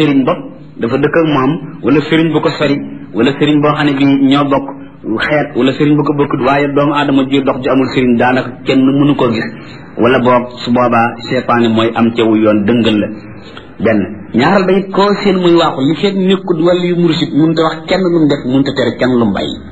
sëriñ bopp dafa dëkk ak moom wala sëriñ bu ko sori wala sëriñ boo xam ne bi ñoo bokk xeet wala sëriñ bu ko bokkut waaye doomu aadama ji dox ju amul sëriñ daanaka kenn mënu koo gis wala boog su boobaa seytaane mooy am cewu yoon dëngal la benn ñaaral ba it koo seen muy waaxu li fekk nekkut wala yu mursit mënut a wax kenn lu mu def mënut a tere kenn lu mu bàyyi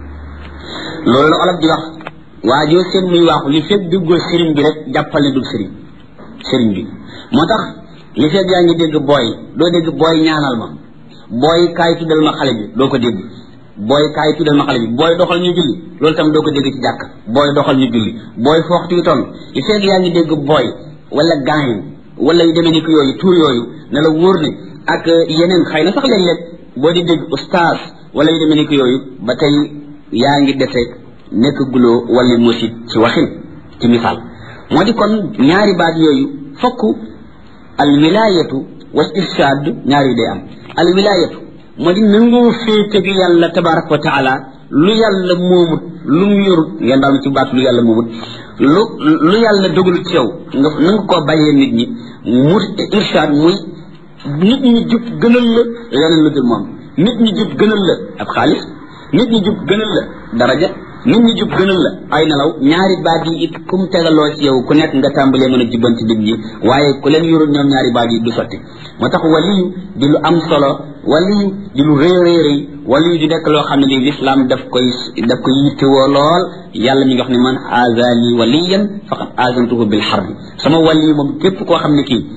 loolu la olof di wax waa joo seen muy waaxu li fekk duggoo sëriñ bi rek jàppal ne dug sëriñ sëriñ bi moo tax li fekk yaa ngi dégg booy doo dégg booy ñaanal ma booy kaay tuddal ma xale bi doo ko dégg booy kaay tuddal ma xale bi booy doxal ñu julli loolu tam doo ko dégg ci jàkk booy doxal ñu julli booy fooxtu yu toll li fekk yaa ngi dégg booy wala gaañ wala yu demee ni ko yooyu tuur yooyu ne la wóor ne ak yeneen xëy na sax léeg-léeg boo di dégg ustaas wala yu demee ni ko yooyu ba tey yaa ngi dese nekk guloo wala musit ci waxin ci misaal moo di kon ñaari baat yooyu fokk al wilayatu wal irshad ñaari yu day am al wilayatu moo di nangoo féete gi yàlla tabaraka wa taala lu yàlla moomut lu mu yorut ngeen daal ci baat lu yàlla moomut lu lu yàlla dogalut ci yow nga nanga koo bàyyee nit ñi mu irshad muy nit ñi jub gënal la leneen lu dul moom nit ñi jub gënal la ab xaalis nit ñi jub gënal la daraja nit ñi jub gënal la ay nelaw ñaari baat yi it kum tegaloo ci yow ku nekk nga tàmbalee mën a jubbanti nit ñi waaye ku leen yorul ñoom ñaari baat yi du sotti moo tax waliyu di lu am solo waliyu di lu rëy rëy rëy waliyu di nekk loo xam ne lii lislaam daf koy daf koy yittewoo lool yàlla mi ngi wax ne man azali waliyan faqad azantuhu bil harbi sama waliyu moom képp koo xam ne kii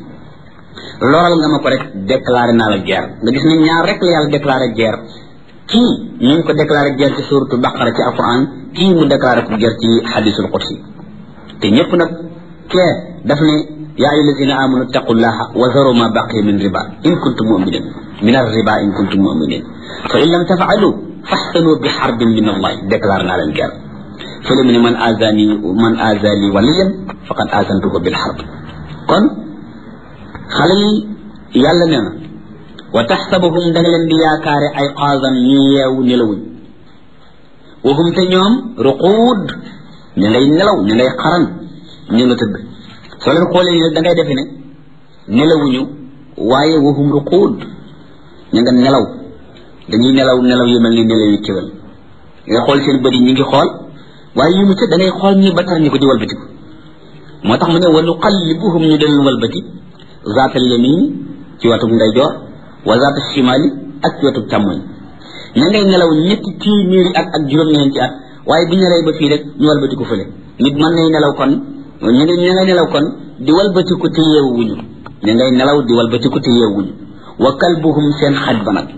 loral nga ma ko rek déclaré naa la guerre nga gis ne ñaar rek la yàlla déclaré guerre kii ñu ngi ko déclaré guerre ci suratu baqara ci alquran kii mu déclaré ko guerre ci hadisul qudsi te ñëpp nag kee daf ne yaa ayyuha allazina amanu taqullaha wa zaru ma baqiya min riba in kuntum muminin min ar-riba in kuntum muminin fa in lam tafaalu faxsanu bi xarbin min allah déclaré naa leen guerre fële mu ne man azani man azali waliyan faqad azantuhu bil xarb kon xale yi yàlla nee na wa taxsabuhum da nga leen di yaakaare ay xaasan ñu yeewu nelawuñ waxum te ñoom ruquud ñu ngay nelaw ñu ngay xaran ñu nga tëdd soo leen xoolee ne da ngay defe ne nelawuñu waaye waxum ruquud ñu nga nelaw dañuy nelaw nelaw yu mel ni nelaw yu kéwél ngay xool seen bët yi ñu ngi xool waaye yu mu ca da ngay xool ñi batar ñi ko di walbatiku moo tax mu ne wa nuqallibuhum ñu del walbati zaatal yamin ci watub ndeyjoor wa zaata shimali ak ci watub càmmoñ ña ngay nelaw ñetti téeméeri at ak juróom-ñeenti at waaye bu ñu nelawee ba fii rek ñu walbatiku fële nit mën nay nelaw kon ñu ngi ña ngay nelaw kon di walbatiku te yeewuñu ña ngay nelaw di walbatiku te yeewuñu wa kalbuhum seen xaj ba nag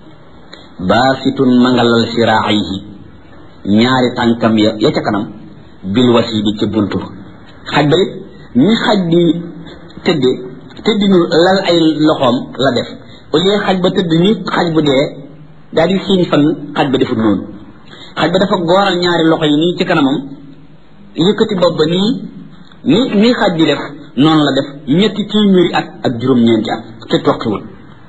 baasitun mangalal siraayihi ñaari tànkam ya ya ca kanam bil wasi bi ca buntu ba xaj ba it ñi xaj di tëdde tëddinu lal ay loxoom la def au lieu xaj ba tëdd ni xaj bu dee daal di siiñ fan xaj ba defut noonu xaj ba dafa gooral ñaari loxo yi nii ci kanamam yëkkati bopp ba nii ni nii xaj di def noonu la def ñetti téeméeri at ak juróom-ñeenti at te toqiwul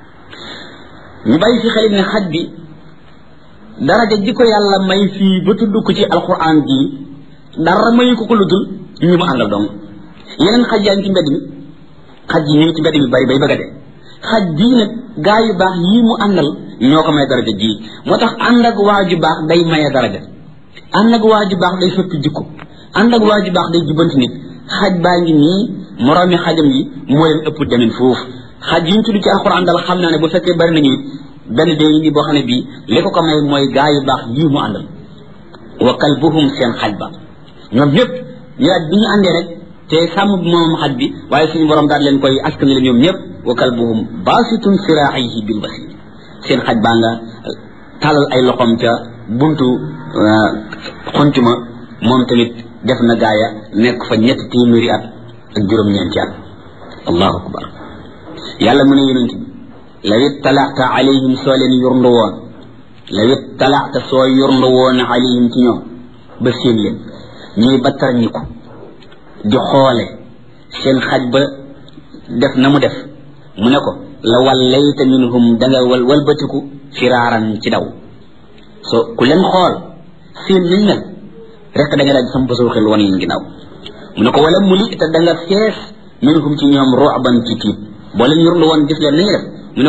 ñu bàyyi fi xelit ne xaj bi daraja ji ko yàlla may fii ba tudd ko ci alquran bii dara mayu ko ko lu dul ñu mu àndal dong yeneen xaj yaa ngi ci mbedd mi xaj yi ñu ngi ci mbedd mi bari bay bëgg a dee xaj bii nag gaa yu baax yii mu àndal ñoo ko may daraja ji moo tax ànd ak waa ju baax day maye daraja ànd ak waa ju baax day soppi jikko ànd ak waa ju baax day jubanti nit xaj baa ngi nii moroomi xajam yi moo leen ëpp demin foofu xaj yi ñu tudd ci alxuraan dal xam naa ne bu fekkee bari nañu it benn dee ngi nii boo xam ne bii li ko ko may mooy gaa yu baax yii mu àndal wa kalbuhum seen xaj ba ñoom ñëpp ñu daal bi ñu àndee rek te sàmm bi moom xaj bi waaye suñu borom daal leen koy askan leen ñoom ñëpp wa kalbuhum baasitun siraayihi bil wasil seen xaj baa nga talal ay loxoom ca buntu xuntuma moom tamit def na gaaya nekk fa ñetti téeméeri at ak juróom-ñeenti at allahu akbar yàlla mu ne yonent bi law ittalaata alayhim soo leen yurndu woon law ittalaata soo yurndu woon alayhim ci ñoom ba seen leen ñuy battar ñi ko di xoole seen xaj ba def na mu def mu ne ko la wallayta minhum da nga wal walbatiku firaaran ci daw so ku leen xool seen nañ mel rek da nga daal di sam basoo xel wan leen ginnaaw mu ne ko wala muli te da nga fees minhum ci ñoom ru'ban ci tiit boo leen yurndu woon gis leen nañu def